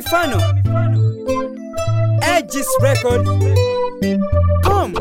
mifano Aegis Record um.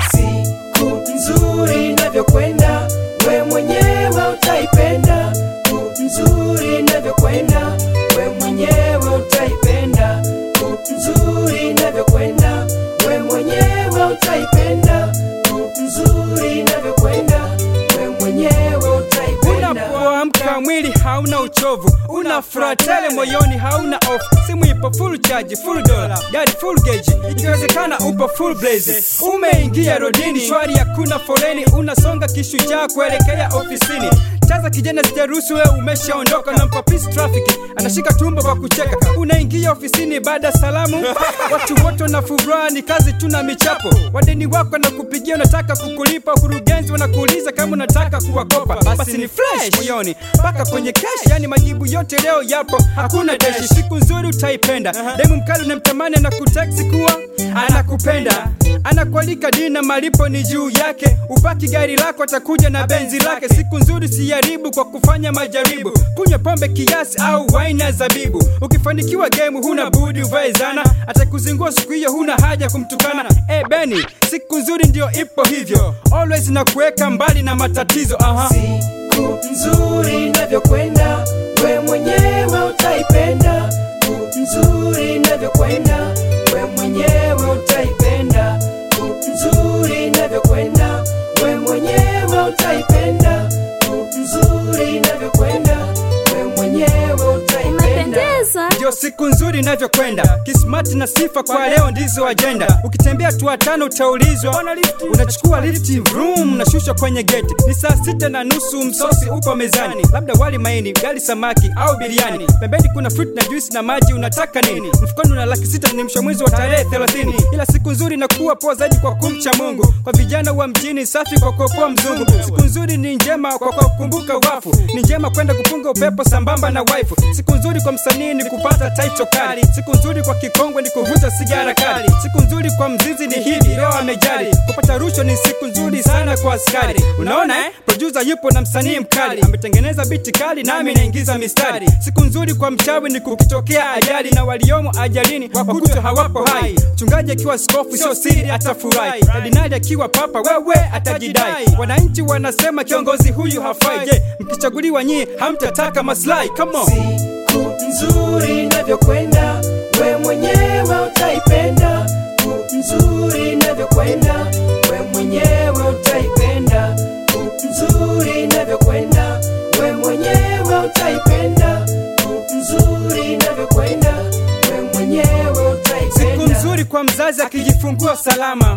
siku nzuri inavyokwenda we mwenyewe utaipenda siku nzuri inavyokwenda we mwenyewe utaipenda siku nzuri inavyokwenda we mwenyewe utaipenda siku nzuri inavyokwenda we mwenyewe utaipenda Unapoamka mwili hauna uchovu, una furaha tele moyoni, hauna off. Simu ipo full charge, full dollar, gari full gauge, ikiwezekana upo full blaze. Umeingia rodini, shwari, hakuna foleni, unasonga kishujaa kuelekea ofisini. Chaza kijana, sijaruhusu wewe, umeshaondoka na mpa peace traffic, anashika tumbo kwa kucheka. Unaingia ofisini baada ya salamu, watu wote wana furaha, ni kazi tu na michapo. Wadeni wako na kupigia, unataka kukulipa, kurugenzi wanakuuliza kama unataka kuwakopa, basi ni fresh moyoni mpaka kwenye cash, yani majibu yote leo yapo, hakuna deshi. Siku nzuri utaipenda, demu mkali unamtamani na kuteksi kuwa anakupenda anakualika dina, malipo ni juu yake. Upaki gari lako, atakuja na benzi lake. Siku nzuri siharibu kwa kufanya majaribu, kunywa pombe kiasi au waini ya zabibu. Ukifanikiwa game, huna budi uvae zana, atakuzingua siku hiyo, huna haja kumtukana. Eh Beni, siku nzuri ndio ipo hivyo, always na kuweka mbali na matatizo. Aha. siku nzuri inavyokwenda we mwenyewe utaipenda siku nzuri inavyokwenda we mwenyewe utaipenda siku nzuri inavyokwenda we mwenyewe utaipenda siku nzuri inavyokwenda we mwenyewe utaipenda Umependeza. ndio siku nzuri inavyokwenda kismati na sifa kwa leo ndizo ajenda ukitembea tu tano utaulizwa unachukua lifti vroom nashusha kwenye geti ni saa sita na nusu msosi upo mezani labda wali maini gali samaki au biriani pembeni kuna fruit na juice na maji unataka nini mfukoni una laki sita ni mwisho mwezi wa tarehe 30 ila siku nzuri inakuwa poa zaidi kwa kumcha mungu kwa vijana wa mjini safi kwa kuopoa mzungu siku nzuri ni njema kwa kwa kukumbuka wafu ni njema kwenda kupunga upepo sambamba na waifu siku nzuri kwa msanii ni kupata title kali siku nzuri kwa kikongwe ni kuvuta sigara kali siku nzuri kwa mzizi ni hivi leo amejali kupata rushwa ni siku nzuri sana kwa askari unaona eh producer yupo na msanii mkali ametengeneza biti kali nami naingiza mistari siku nzuri kwa mchawi ni kukitokea ajali na waliomo ajalini wakutwa hawapo hai mchungaji akiwa skofu sio siri atafurahi kardinali akiwa papa wewe atajidai wananchi wanasema kiongozi huyu hafai je mkichaguliwa nyie hamtataka maslahi come on siku nzuri inavyokwenda we mwenyewe utaipenda siku nzuri inavyokwenda we mwenyewe utaipenda siku nzuri inavyokwenda we mwenyewe utaipenda siku nzuri inavyokwenda we mwenyewe siku utaipenda nzuri kwa mzazi akijifungua salama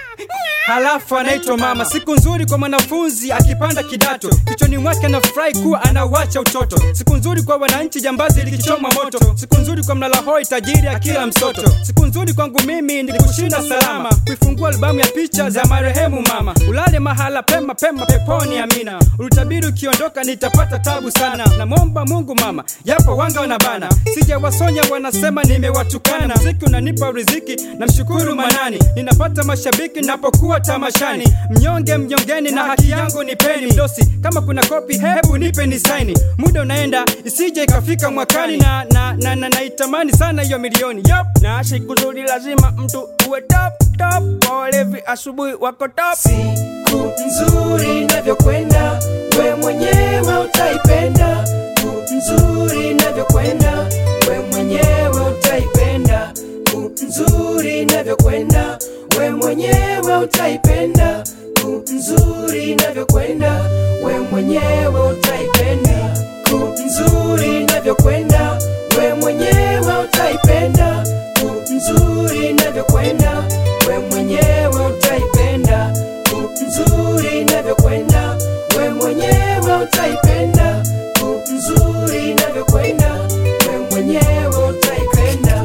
halafu anaitwa mama. Siku nzuri kwa mwanafunzi akipanda kidato, kichwani mwake anafurahi kuwa anauacha utoto. Siku nzuri kwa wananchi, jambazi likichoma moto. Siku nzuri kwa mlalahoi, tajiri akila msoto. Siku nzuri kwangu mimi ni kushinda salama, kuifungua albamu ya picha za marehemu mama. Ulale mahala pema pema peponi, amina. Ulitabiri ukiondoka nitapata tabu sana. Namwomba Mungu mama, yapo wanga wanabana, sijawasonya wanasema nimewatukana. Mziki unanipa riziki, namshukuru Manani. Ninapata mashabiki napokuwa tamashani, mnyonge mnyongeni na haki yangu nipeni. Mdosi kama kuna kopi, hebu nipe ni saini. Muda unaenda isije ikafika mwakani, na na na, na, naitamani sana hiyo milioni yep. na siku nzuri lazima mtu uwe top top, kwa walevi asubuhi wako top. siku nzuri inavyokwenda we mwenyewe utaipenda siku nzuri inavyokwenda we mwenyewe utaipenda siku nzuri inavyokwenda we mwenyewe utaipenda siku nzuri inavyokwenda we mwenyewe utaipenda siku nzuri inavyokwenda we mwenyewe utaipenda siku nzuri inavyokwenda we mwenyewe utaipenda siku nzuri inavyokwenda we mwenyewe utaipenda siku nzuri inavyokwenda we mwenyewe utaipenda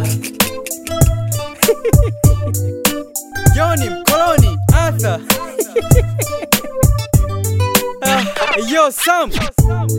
Johnny mkoloni Arthur Ah, yo Sam